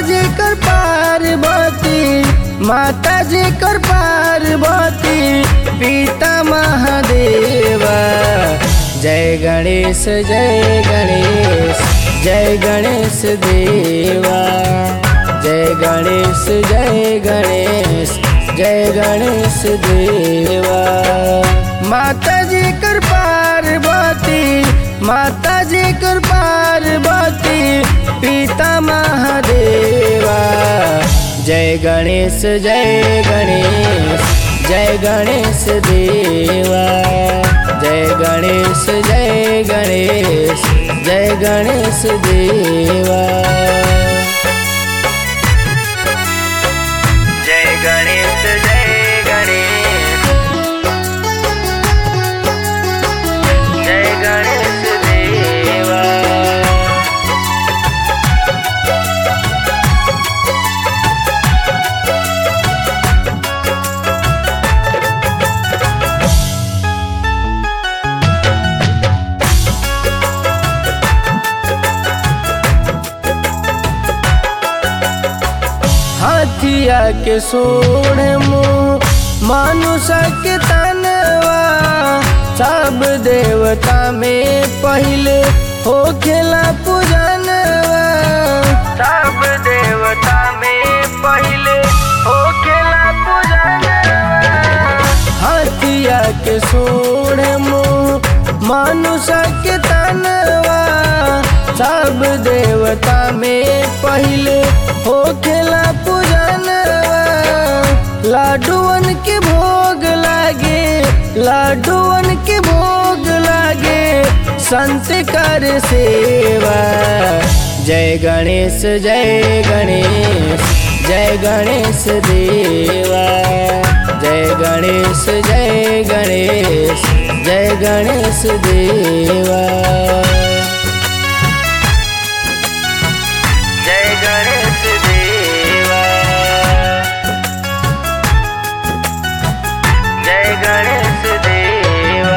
जी कर पार्वती माता जी कर पार्वती पिता महादेवा जय गणेश जय गणेश जय गणेश देवा जय गणेश जय गणेश जय गणेश देवा माता जी कर पार्वती माता जी कर पार्वती पिता महादेवा जय गणेश जय गणेश जय गणेश देवा जय गणेश जय गणेश जय गणेश देवा जय गणेश जय गणेश जय गणेश देवा हाथिया के सोढ़ मुँह मानुष के तनवा सब देवता में पहले हो खेला पूजनवा सब देवता में पहले हो खेला पूजनवा हाथिया के सोढ़ मुँह मानुष के तनवा सब देवता में पहले हो खेला पूजनवा लाडुअन के भोग लागे लाडुअन के भोग लागे संत कर सेवा जय गणेश जय गणेश जय गणेश देवा जय गणेश जय गणेश जय गणेश देवा जय गणेश देवा जय गणेश देवा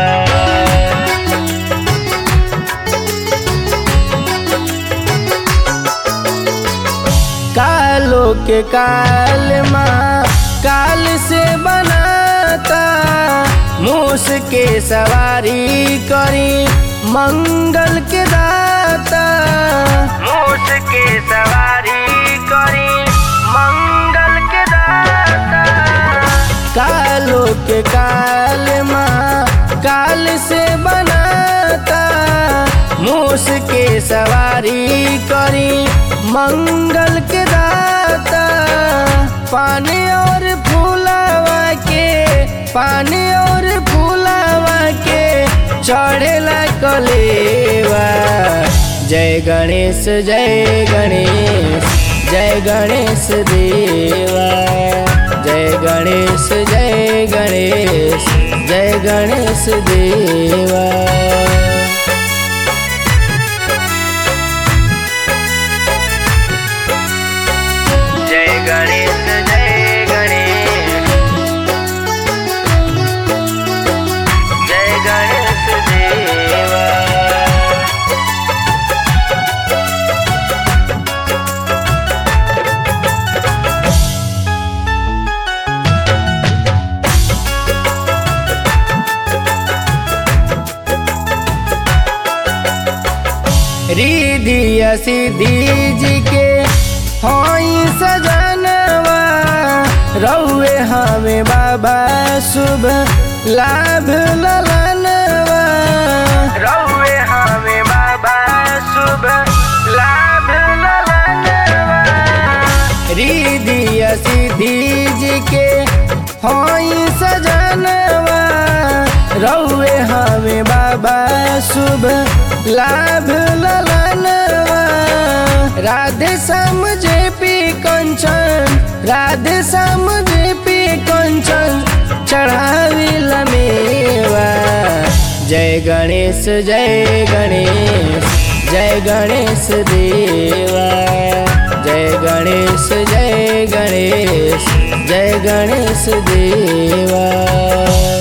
कालो के काल माँ काल से बनाता मूस के सवारी करी मंगल के दाता मूस के सवारी करी मंगल के दाता कालो के काल माँ काल से बनाता मूस के सवारी करी मंगल के दाता पानी और फूलावा के पानी और फूलावा के चढ़ेला कलेवा जय गणेश जय गणेश जय गणेश देवा जय गणेश जय गणेश जय गणेश देवा जय गणेश जय गणेश जय गणेश देवा रिधिया सिद्धि जी के हई सजनवा रउए हमें बाबा शुभ लाभ ललनवा रउए हमें बाबा शुभ लाभ ललनवा रिधिया सिद्धि जी के हई सजनवा रउए हमें बाबा शुभ लाभ ललनवा Radhe Shyam J P Kanchan Radhe Shyam J P Kanchan चढ़ावी लमेवा जय गणेश जय गणेश जय गणेश देवा जय गणेश जय गणेश जय गणेश देवा